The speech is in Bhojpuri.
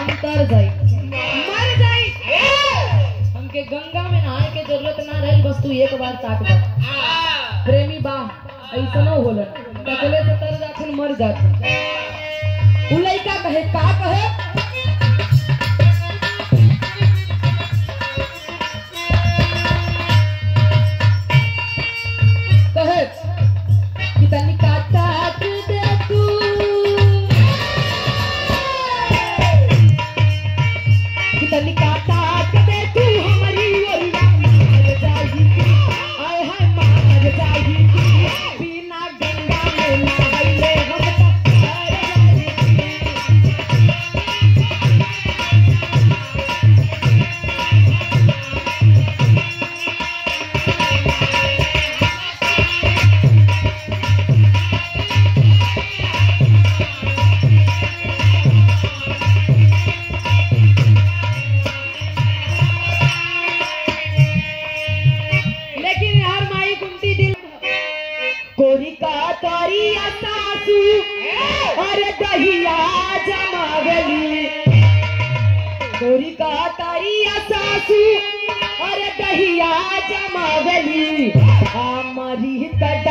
हम तर जाई मर जाई हमके गंगा में नहाए के जरूरत ना रही बस तू एक बार ताक दे प्रेमी बा ऐसनो होलन तकले से तर जाखन मर जाखन उ लइका कहे का कहे कहे कि तनी का ताक दे तू कि तनी का ताक दे तू हमारी ओरिया मार जाई आय हाय मार जाई बिना गंगा में नहाइले हम तक मर जाई लेकिन यार माई गुमती दिल कोरी का तोरिया सासू अरे दहिया जमावली कोरी का तोरिया सासू अरे दहिया जमावली हमारी त